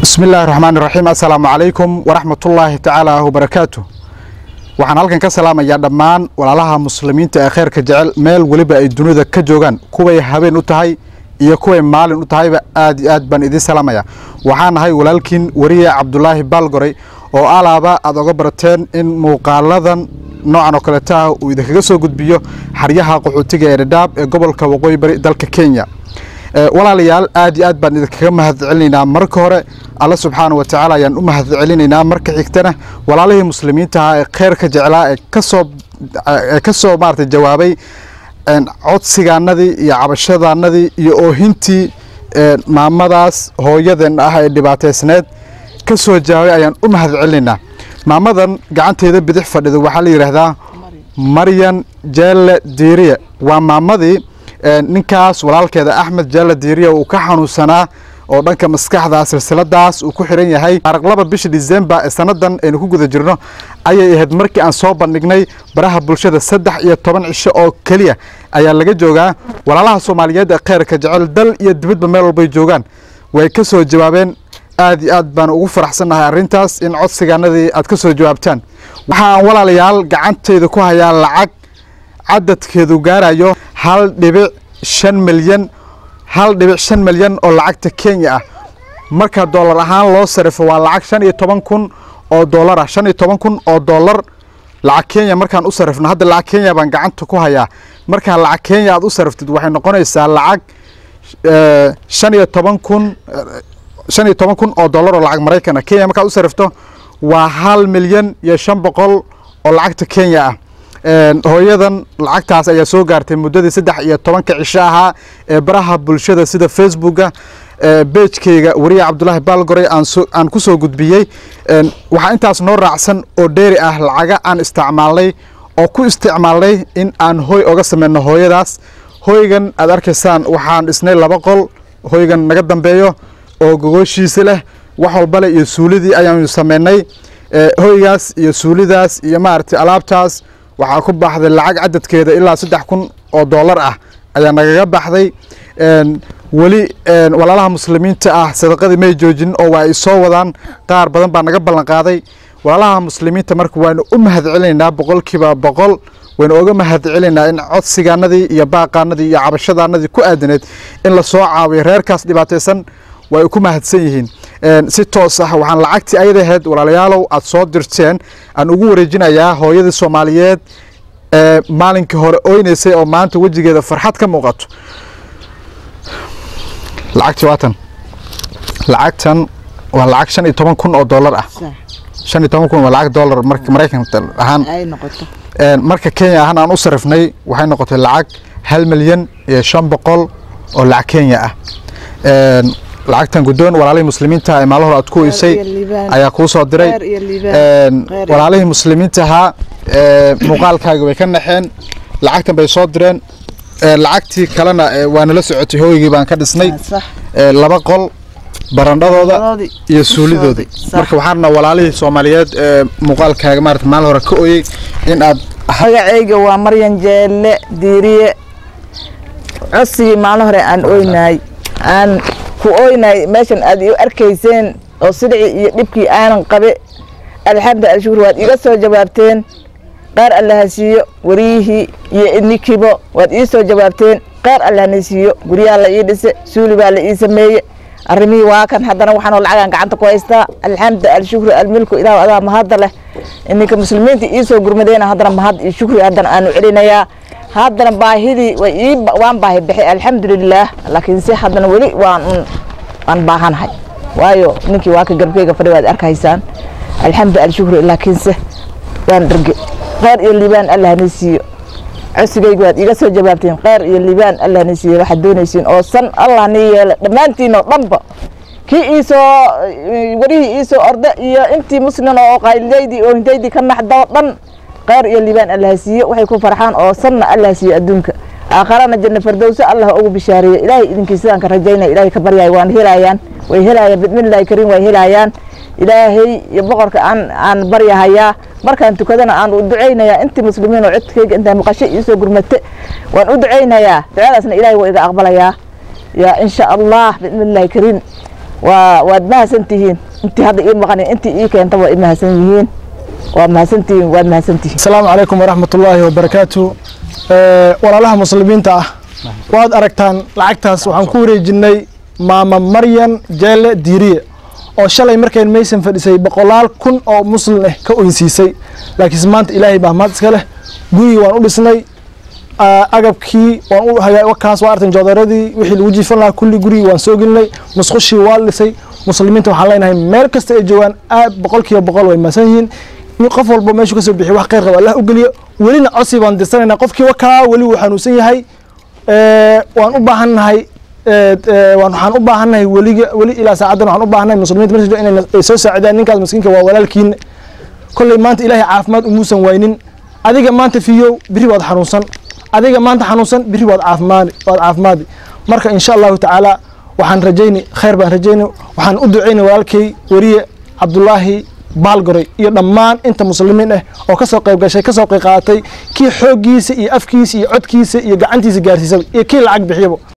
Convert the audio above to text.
bismi illaahi raxmaan iraxiim assalaamu calaykum waraxmatullaahi tacaala wabarakaatu waxaan halkan ka salaamayaa dhammaan walaalaha muslimiinta ee kheyrka jecel meel weliba ay dunida ka joogaan kuway habeen u tahay iyo kuway maalin u tahayba aad iyo aad baan idiin salaamaya waxaan ahay walaalkiin wariye cabdulaahi baalgoray oo alaaba aad oga barateen in muuqaaladan noocan oo kaleeta ah uu idinkaga soo gudbiyo xaryaha qaxootiga ee dhadhaab ee gobolka waqooyi bari dalka kenya walaalayaal aad iyo aad baan idinkaga mahad celinaynaa marka hore alla subxaana wa tacaala ayaan u mahad celinaynaa marka xigtana walaalihii muslimiinta ahaa ee kheyrka jeclaa ee kasoo ee ka soo maarata jawaabay codsigaanadii iyo cabashadaanadii iyo oohintii maamadaas hooyadeen ah ee dhibaateysneed ka soo jawaabay ayaan u mahad celinaynaa maamadan gacanteeda bidix fadhida waxaa la yidhaahdaa maryan jeelle diiriye waa maamadii ninkaas walaalkeeda axmed jaalla diiriya uu ka xanuunsanaa oo dhanka maskaxda silsiladaas uu ku xiran yahay taariq laba bisha disembar ee sannadan aynu ku guda jirno ayay ahayd markii aan soo bandhignay baraha bulshada saddex iyo toban cisho oo keliya ayaa laga joogaa walaalaha soomaaliyeed ee kheyrka jecel dal iyo dibadba meel walbay joogaan way ka soo jawaabeen aad iyo aad baan ugu faraxsannahay arrintaas in codsigaanadii aad ka soo jawaabtaan waxaan walaalayaal gacantayda ku hayaa lacag cadadkeedu gaarayo hal dhibic shan milyan hal dhibic shan milyan oo lacagta kenya ah marka doolar ahaan loo sarifo waa lacag shan iyo toban kun oo doolar ah shan iyo toban kun oo doolar lacag kenya markaan u sarifno hadda lacag kenya baan gacanta ku hayaa markaa lacag kenya aad u sariftid waxay noqonaysaa lacag shan iyo toban kun shan iyo toban kun oo doolar oo lacag maraykan ah kenya markaad u sarifto waa hal milyan iyo shan boqol oo lacagta kenya ah hooyadan lacagtaas ayaa soo gaartay muddadii saddex iyo tobanka cisho ahaa ee baraha bulshada sida facebooka beejkeyga wariye cabdulaahi baalgoray aan ku soo gudbiyey waxaa intaas noo raacsan oo dheeri ah lacaga aan isticmaalnay oo ku isticmaalnay in aan hoy oga sameyno hooyadaas hoygan aad arkaysaan waxaan dhisnay laba qol hoygan naga dambeeyo oo gogooshiisa leh wax walbale iyo suulidii ayaanu sameynay hoygaas iyo suulidaas iyo maaragtay alaabtaas waxaa ku baxday lacag cadadkeeda ilaa saddex kun oo doolar ah ayaa nagaga baxday weli walaalaha muslimiinta ah sadaqadii may joojinin oo waa ay soo wadaan qaar badan baa naga ballan qaaday walaalaha muslimiinta marka waanu u mahad celinaynaa boqolkiiba boqol waynu oga mahad celinaynaa in codsigaanadii iyo baaqaanadii iyo cabashadaanadii ku aadaneed in la soo caawiyo reerkaas dhibaataysan way ku mahadsan yihiin si toos ah waxaan lacagtii ayadaheed walaalayaalow aad soo dirteen aan ugu wareejinayaa hooyadii soomaaliyeed ee maalinkii hore oynaysay oo maanta wejigeeda farxad ka muuqato lacagtii waatan lacagtan waa lacag shan iyo toban kun oo doolar ah shan iyo toban kun waa lacag doolar marka maraykanka ahaan marka kenya ahaan aan u sarifnay waxay noqotay lacag hal milyan iyo shan boqol oo lacag kenya ah lacagtan guddoon walaalihii muslimiinta ee maalahor aad ku weysay ayaa kuu soo diray walaalihii muslimiinta ahaa muuqaalkaaga way ka naxeen lacagtan bay soo direen lacagtii kalena waa nala socotay hooygii baan ka dhisnay laba qol barandhadooda iyo suulidoodii marka waxaana walaalihii soomaaliyeed ee muuqaalkaaga maarata maalin hore ka oyey in aad magacayga waa maryan jeelle diiriye codsigii maalin hore aan oynaay aan ku oynay meeshan aad iu arkayseen oo sidicii iyo dhibkii aanan qabe alxamdu alshukur waad iga soo jawaabteen qaar allaha siiyo wariyihii iyo idnikibo waad ii soo jawaabteen qaar allahna siiyo guryaha la ii dhise suuli baa la ii sameeye arrimihii waa kan haddana waxaanoo lacagaan gacanta ku haystaa alxamdu alshukru almilku ilaah adaa mahadda leh ininka muslimiinta ii soo gurmadeena haddana mahad iyo shukri haddana aanu celinayaa haddana baahidii way ii waan baahi bixay alxamdulilaah laakiinse haddana weli waan waan baahanahay waayo ninkii waa ka garbkeyga fadhi waad arkaysaan alxamdu alshukru laakiinse waan dherge kheyr iyo liibaan allahna siiyo cosigayga waad iga soo jawaabteen kheyr iyo liibaan allahna siiyo waxaad doonaysiin oo san allah nii yeela dhammaantiin oo dhanba kii iisoo warihii iisoo orde iyo intii muslin oo qaylidaydii oo hindaydii ka naxdoo dhan kheyr iyo liibaan allah siiyo waxay ku farxaan oo sanna allah siiyo adduunka aakharana janna fardowso allah ugu bishaareeyo ilaahay idinkii sidaan ka rajaynaya ilaahay ka baryaay waan helayaan way helayaan bidmillahi kariim way helayaan ilaahay iyo boqorka aan aan baryahayaa markaan tukadana aan u ducaynayaa intii muslimiin oo codkeyga intaa maqasho iisoo gurmate waan u ducaynayaa ducadaasna ilaahay waa iga aqbalayaa yaa insha allah bidmillahi kariim waa waad mahadsan tihiin intii hadda ii maqan intii ii keenta waa i mahadsan yihiin waa mahadsantihiin waad mahadsantihiin asalaamu calaykum waraxmatullaahi wabarakaatu walaalaha muslimiinta ah waad aragtaan lacagtaas waxaan ku wareejinay maama maryan jeelle diiriye oo shalay markayn maysan fadhisay boqolaal kun oo muslim ah ka oynsiisay laakiinse maanta ilaahay baa mahad iska leh gurigii waan u dhisnay agabkii waan u hagaa kaas waa artan joodaradii wixii lagu jiifan lahaa kulli gurigii waan soo gelinay musqushii waa dhisay muslimiinta waxaan leenahay meel kasta ay joogaan aad boqol kiiba boqol way maasan yihiin in qof walba meeshuu kasoo bixiy wax khayr qaba allah u geliyo welina codsi baan dirsanayna qofkii wakaa weli wuu xanuunsan yahay waan u baahannahay waxaan u baahannahay weliga weli ilaa saacaddan waxaan u baahannahay muslimiinta meesha inay ay soo saacidaan ninkaas miskiinka waa walaalkiina kolley maanta ilaahay caafimaad umuusan waynin adiga maanta fiyow biri waad xanuunsan adiga maanta xanuunsan biri waad caafimaadi waad caafimaadi marka insha allahu tacaala waxaan rajayni khayr baan rajayni waxaan u ducaynay walaalkay weriye cabdulaahi baalgoray iyo dhammaan inta muslimiin ah oo kasoo qayb gashay kasoo qayb qaadatay kii xooggiisa iyo afkiisa iyo codkiisa iyo gacantiisa gaarsiisaba iyo kii lacag bixiyaba